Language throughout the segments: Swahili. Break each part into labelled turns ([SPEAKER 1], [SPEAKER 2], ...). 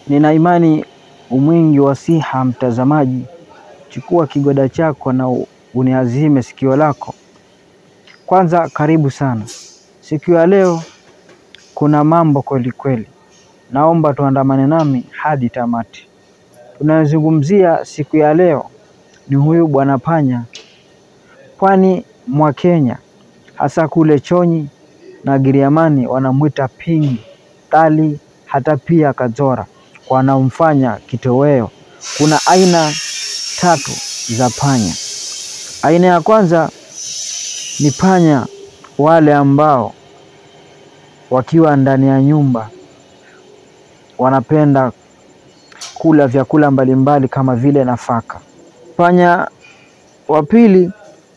[SPEAKER 1] Nina imani umwingi wa siha, mtazamaji, chukua kigoda chako na uniazime sikio lako. Kwanza, karibu sana. Siku ya leo kuna mambo kweli kweli, naomba tuandamane nami hadi tamati. Tunayozungumzia siku ya leo ni huyu bwana panya, pwani mwa Kenya, hasa kule Chonyi na Giriamani wanamwita pingi kali, hata pia kazora wanaomfanya kitoweo. Kuna aina tatu za panya. Aina ya kwanza ni panya wale ambao wakiwa ndani ya nyumba wanapenda kula vyakula mbalimbali kama vile nafaka. Panya wa pili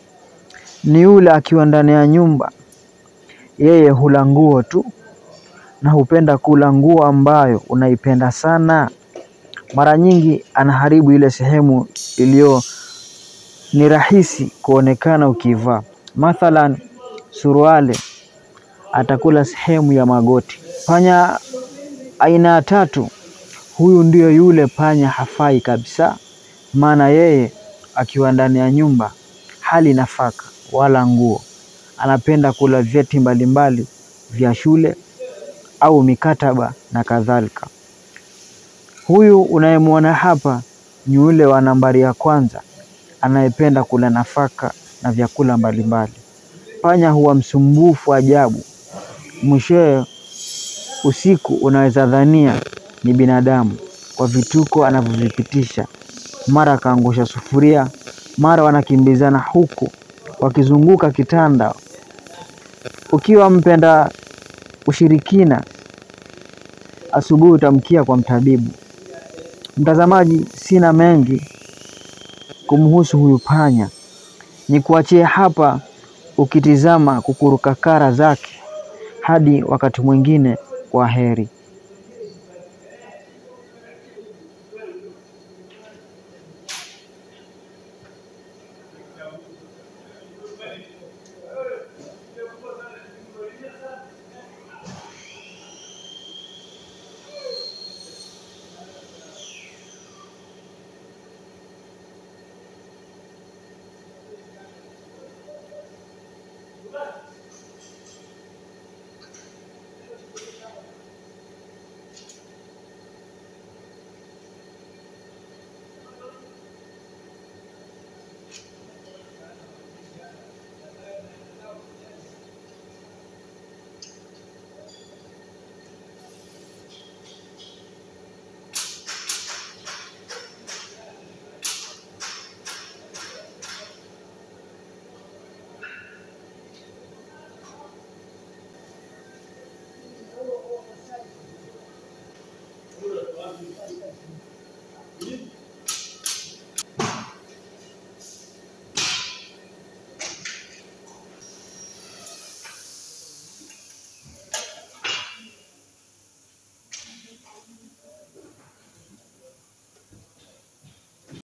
[SPEAKER 1] ni yule akiwa ndani ya nyumba, yeye hula nguo tu na hupenda kula nguo ambayo unaipenda sana. Mara nyingi anaharibu ile sehemu iliyo ni rahisi kuonekana ukivaa, mathalan suruali, atakula sehemu ya magoti. Panya aina ya tatu, huyu ndio yule panya hafai kabisa, maana yeye akiwa ndani ya nyumba hali nafaka wala nguo, anapenda kula vyeti mbalimbali vya shule au mikataba na kadhalika. Huyu unayemwona hapa ni yule wa nambari ya kwanza anayependa kula nafaka na vyakula mbalimbali. Panya huwa msumbufu ajabu, mwishowe usiku unaweza dhania ni binadamu kwa vituko anavyovipitisha. Mara akaangusha sufuria, mara wanakimbizana huku wakizunguka kitanda. Ukiwa mpenda ushirikina, asubuhi utamkia kwa mtabibu. Mtazamaji, sina mengi kumhusu huyu panya, ni kuachie hapa ukitizama kukurukakara zake. Hadi wakati mwingine, kwa heri.